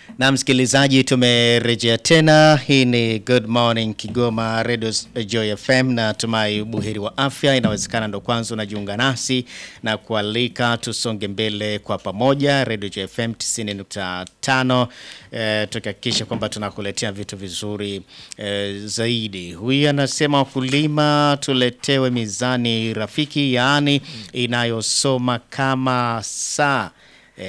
Na msikilizaji, tumerejea tena. Hii ni Good Morning Kigoma Radio Joy FM na tumai buheri wa afya. Inawezekana ndo kwanza unajiunga nasi na kualika tusonge mbele kwa pamoja. Radio Joy FM 90.5 eh, tukihakikisha kwamba tunakuletea vitu vizuri eh, zaidi. Huyu anasema wakulima tuletewe mizani rafiki, yaani inayosoma kama saa E,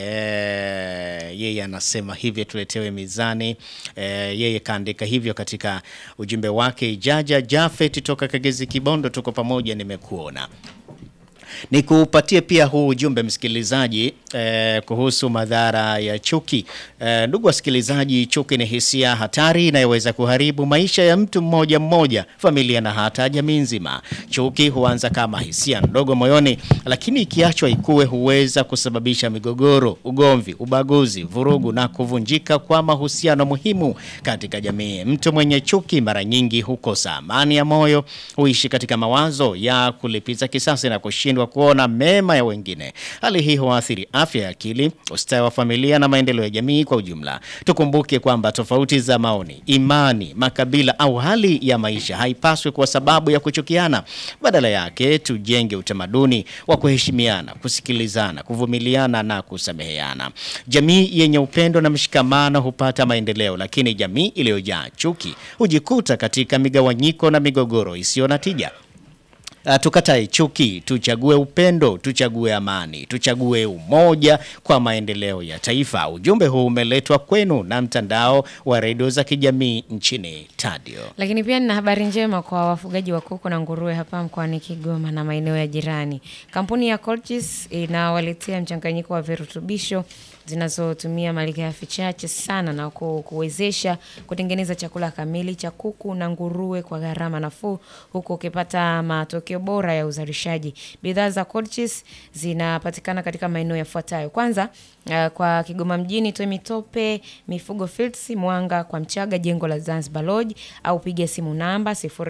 yeye anasema hivyo tuletewe mizani e, yeye kaandika hivyo katika ujumbe wake. Jaja Jafet toka Kagezi Kibondo, tuko pamoja, nimekuona nikupatie pia huu ujumbe msikilizaji, eh, kuhusu madhara ya chuki. Eh, ndugu wasikilizaji, chuki ni hisia hatari inayoweza kuharibu maisha ya mtu mmoja mmoja, familia na hata jamii nzima. Chuki huanza kama hisia ndogo moyoni, lakini ikiachwa ikue huweza kusababisha migogoro, ugomvi, ubaguzi, vurugu na kuvunjika kwa mahusiano muhimu katika jamii. Mtu mwenye chuki mara nyingi hukosa amani ya moyo, huishi katika mawazo ya kulipiza kisasi na kushindwa kuona mema ya wengine. Hali hii huathiri afya ya akili, ustawi wa familia na maendeleo ya jamii kwa ujumla. Tukumbuke kwamba tofauti za maoni, imani, makabila au hali ya maisha haipaswi kuwa sababu ya kuchukiana. Badala yake, tujenge utamaduni wa kuheshimiana, kusikilizana, kuvumiliana na kusameheana. Jamii yenye upendo na mshikamano hupata maendeleo, lakini jamii iliyojaa chuki hujikuta katika migawanyiko na migogoro isiyo na tija. Uh, tukatae chuki, tuchague upendo, tuchague amani, tuchague umoja kwa maendeleo ya taifa. Ujumbe huu umeletwa kwenu na mtandao wa redio za kijamii nchini Tadio. Lakini pia nina habari njema kwa wafugaji wa kuku na nguruwe hapa mkoani Kigoma na maeneo ya jirani. Kampuni ya Colchis inawaletea mchanganyiko wa virutubisho zinazotumia malighafi chache sana na ku- kuwezesha kutengeneza chakula kamili cha kuku na nguruwe kwa gharama nafuu huku ukipata matokeo bora ya uzalishaji. Bidhaa za Colchis zinapatikana katika maeneo yafuatayo. Kwanza, uh, kwa Kigoma mjini Temitope Mifugo Fields, Mwanga kwa Mchaga, jengo la Zanzibar Lodge au piga simu namba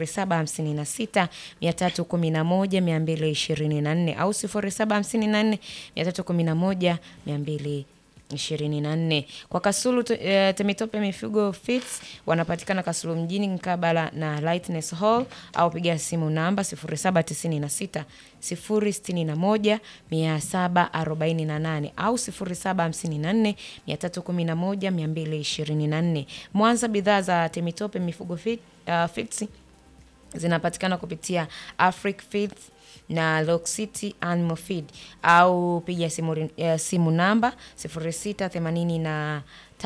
0756 311 224 au 0754 311 224 24. Kwa Kasulu tu- eh, Temitope Mifugo Fits wanapatikana Kasulu mjini mkabala na Lightness Hall au piga simu namba 0796 061 748 au 0754 311 224. Mwanza, bidhaa za Temitope Mifugo Fit, uh, Fits zinapatikana kupitia Afric Feeds na Lock City Animal Feed au piga simu, ri- eh, simu namba 0683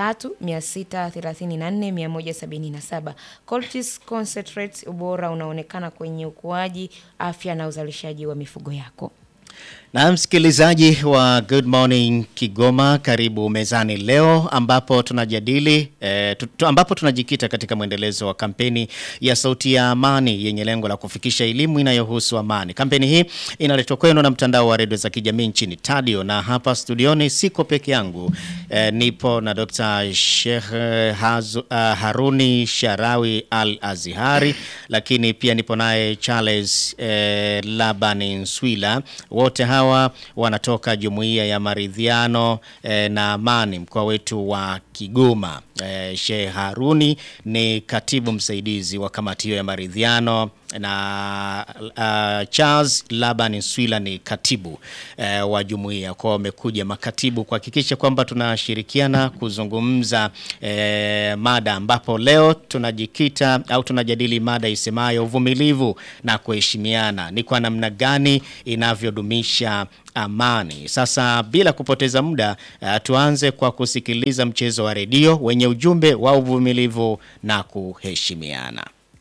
634 177. Colchis Concentrates, ubora unaonekana kwenye ukuaji, afya na uzalishaji wa mifugo yako. Na msikilizaji wa Good Morning Kigoma, karibu mezani leo ambapo tunajadili eh, tu, tu- ambapo tunajikita katika mwendelezo wa kampeni ya Sauti ya Amani yenye lengo la kufikisha elimu inayohusu amani. Kampeni hii inaletwa kwenu na mtandao wa redio za kijamii nchini Tadio, na hapa studioni siko peke yangu eh, nipo na Dr. Sheikh eh, Hazu, uh, Haruni Sharawi Al Azihari, lakini pia nipo naye Charles eh, Labani Nswila. Wote hawa wanatoka Jumuiya ya Maridhiano eh, na Amani mkoa wetu wa Kigoma. Eh, Sheikh Haruni ni katibu msaidizi wa kamati hiyo ya maridhiano na uh, Charles Laban Nswila ni katibu uh, wa jumuiya. Kwa wamekuja makatibu kuhakikisha kwamba tunashirikiana kuzungumza uh, mada ambapo leo tunajikita au tunajadili mada isemayo uvumilivu na kuheshimiana ni kwa namna gani inavyodumisha amani. Sasa bila kupoteza muda uh, tuanze kwa kusikiliza mchezo wa redio wenye ujumbe wa uvumilivu na kuheshimiana.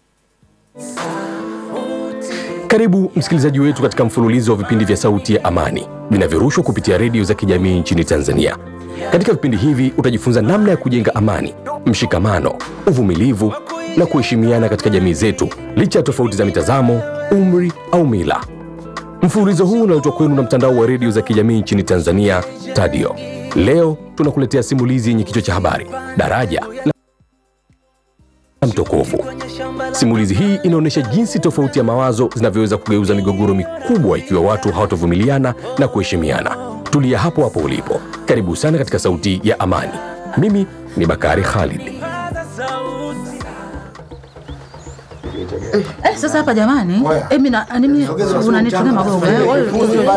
Karibu msikilizaji wetu katika mfululizo wa vipindi vya Sauti ya Amani vinavyorushwa kupitia redio za kijamii nchini Tanzania. Katika vipindi hivi utajifunza namna ya kujenga amani, mshikamano, uvumilivu na kuheshimiana katika jamii zetu licha ya tofauti za mitazamo, umri au mila. Mfululizo huu unaletwa kwenu na mtandao wa redio za kijamii nchini Tanzania, Tadio. Leo tunakuletea simulizi yenye kichwa cha habari daraja la mtokovu. Simulizi hii inaonyesha jinsi tofauti ya mawazo zinavyoweza kugeuza migogoro mikubwa ikiwa watu hawatovumiliana na kuheshimiana. Tulia hapo hapo ulipo. Karibu sana katika Sauti ya Amani. Mimi ni Bakari Khalid. Eh, sasa hapa jamani, eh, mimi na mimi unanitumia magogo eh, wewe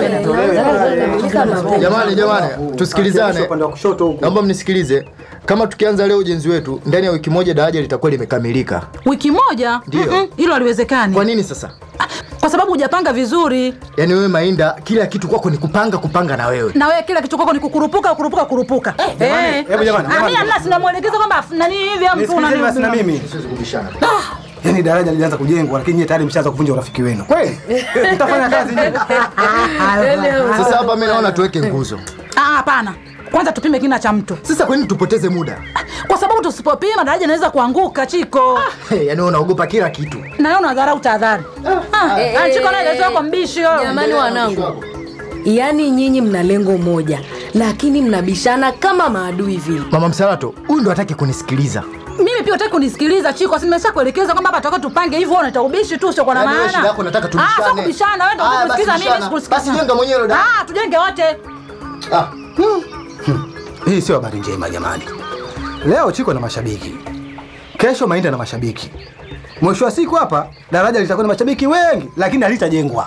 Jamani, jamani, tusikilizane. Naomba mnisikilize. Kama tukianza leo ujenzi wetu, ndani ya wiki moja daraja litakuwa limekamilika. wiki moja Ndio. Mm-mm, hilo haliwezekani Kwa nini sasa? kwa sababu hujapanga vizuri, Yaani wewe Mainda, kila kitu kwako ni kupanga kupanga na wewe. na wewe kila kitu kwako ni kukurupuka kukurupuka kurupuka. Eh, hebu jamani, Ah, jamani. mimi hamna sinamwelekeza kwamba nani hivi au mtu Nisikilizeni basi na unani mimi. Yaani daraja lilianza kujengwa lakini nyie tayari mshaanza kuvunja urafiki wenu. Kweli? Mtafanya kazi nyinyi. Sasa hapa mimi naona tuweke nguzo. Ah, hapana. Kwanza tupime kina cha mtu, Sasa kwa nini tupoteze muda? kwa sababu tusipopima daraja inaweza kuanguka Chiko, Hey, yaani wewe unaogopa kila kitu. na wewe unadharau tahadhari. Ah, Eh, ah, eh, Chiko naye eh, kaitoa kwa mbishi yo. Jamani wanangu, yaani nyinyi mna lengo moja, lakini mnabishana kama maadui vile. Mama Msalato, huyu ndo hataki kunisikiliza. Mimi pia utaki kunisikiliza Chiko, si nimesha kuelekeza kwamba hapa tutaka tupange hivyo, unaita ubishi tu sio kwa na Yaani wewe maana. shida yako unataka Ah, tubishane. sio kubishana, wewe ndio Haya, unanisikiliza basi mimi bishana. sikusikiliza. Basi jenga mwenyewe dada. Ah, tujenge wote. Ah, Hii sio habari njema jamani. Leo Chiko na mashabiki. Kesho Mainda na mashabiki. Mwisho wa siku hapa daraja litakuwa na mashabiki wengi lakini halitajengwa.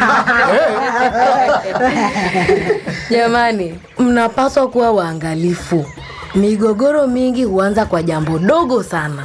Jamani, mnapaswa kuwa waangalifu. Migogoro mingi huanza kwa jambo dogo sana.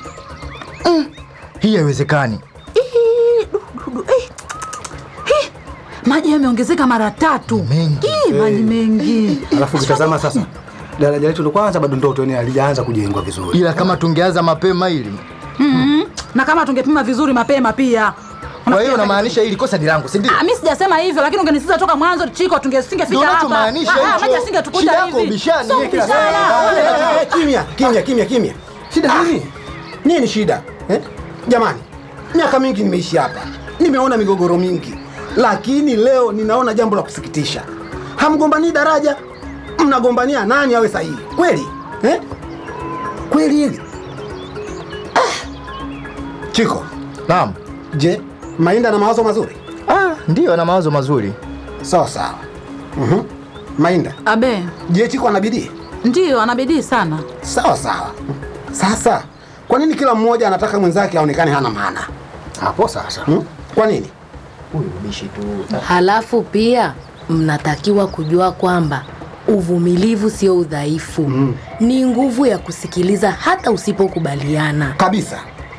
hii haiwezekani. Ih, du, du, du, eh. Hi, Maji yameongezeka mara tatu. Mengi. Ih, maji mengi. Alafu ukitazama sasa daraja letu ndo kwanza bado ndoto yani halijaanza kujengwa vizuri. Ila kama tungeanza mapema hili. Mhm. Na kama tungepima vizuri mapema pia. Kwa hiyo unamaanisha hili kosa ni langu, si ndio? Ah, mimi sijasema hivyo lakini ungenisitiza toka mwanzo Chiko tungesingefika Ndio hapa. unachomaanisha Ah, hicho. Maji asingetukuta Shida hivi. yako ubishani. Sio Yeye kila kubishana. Eh, eh, Kimya, kimya, kimya, kimya. Shida nini? Nini ni shida? Eh? Jamani, miaka mingi nimeishi hapa. Nimeona migogoro mingi. Lakini leo ninaona jambo la kusikitisha. Hamgombanii daraja. Mnagombania nani awe sahihi. Kweli? Eh? Kweli hili? Ah. Chiko, Naam. je, Mainda na mawazo mazuri? Ah, ndio ana mawazo mazuri. Sawa sawa. Mhm. Mainda, Abe, je, Chiko ana bidii? ndio ana bidii sana. Sawa sawa. Sasa kwa nini kila mmoja anataka mwenzake aonekane hana maana? Hapo sasa. Hmm? Kwa nini? Huyu ubishi tu. Halafu pia mnatakiwa kujua kwamba uvumilivu sio udhaifu, ni nguvu ya kusikiliza hata usipokubaliana. Kabisa.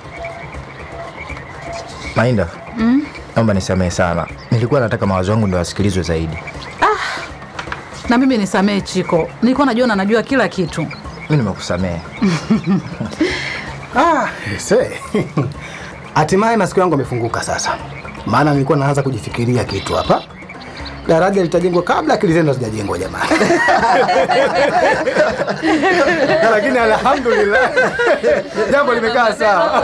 Mainda. Naomba nisamehe sana. Nilikuwa nataka mawazo yangu ndio yasikilizwe zaidi. Na mimi nisamee Chiko, nilikuwa najua na najua kila kitu. Mimi nimekusamehe. Ah, se. Hatimaye masikio yangu yamefunguka sasa. Maana nilikuwa naanza kujifikiria kitu hapa. Daraja litajengwa kabla akili zenu hazijajengwa jamani. Lakini alhamdulillah. Jambo limekaa sawa.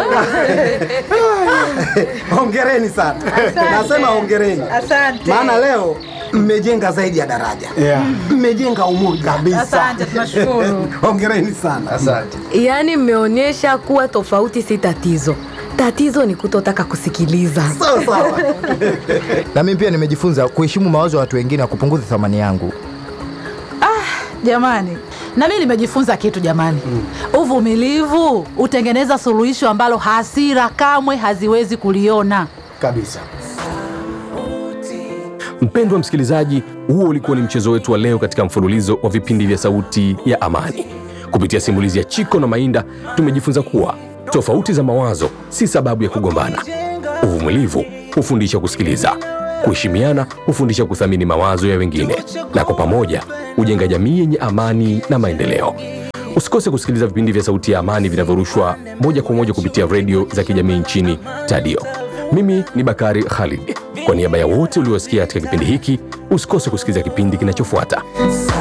Hongereni sana. Nasema hongereni. Asante. Maana leo mmejenga zaidi ya daraja. Mmejenga umoja kabisa. Asante, tunashukuru. Hongereni sana. Asante. Yaani mmeonyesha kuwa tofauti si tatizo, tatizo ni kutotaka kusikiliza. Sawa sawa. Na mimi pia nimejifunza kuheshimu mawazo ya watu wengine na kupunguza thamani yangu. Jamani, na mimi nimejifunza kitu jamani. Uvumilivu utengeneza suluhisho ambalo hasira kamwe haziwezi kuliona. Kabisa. Mpendwa msikilizaji, huo ulikuwa ni mchezo wetu wa leo katika mfululizo wa vipindi vya Sauti ya Amani. Kupitia simulizi ya Chiko na Mainda, tumejifunza kuwa tofauti za mawazo si sababu ya kugombana. Uvumilivu hufundisha kusikiliza, kuheshimiana hufundisha kuthamini mawazo ya wengine, na kwa pamoja hujenga jamii yenye amani na maendeleo. Usikose kusikiliza vipindi vya Sauti ya Amani vinavyorushwa moja kwa moja kupitia redio za kijamii nchini Tadio. Mimi ni Bakari Khalid. Kwa niaba ya wote uliosikia katika kipindi hiki, usikose kusikiliza kipindi kinachofuata.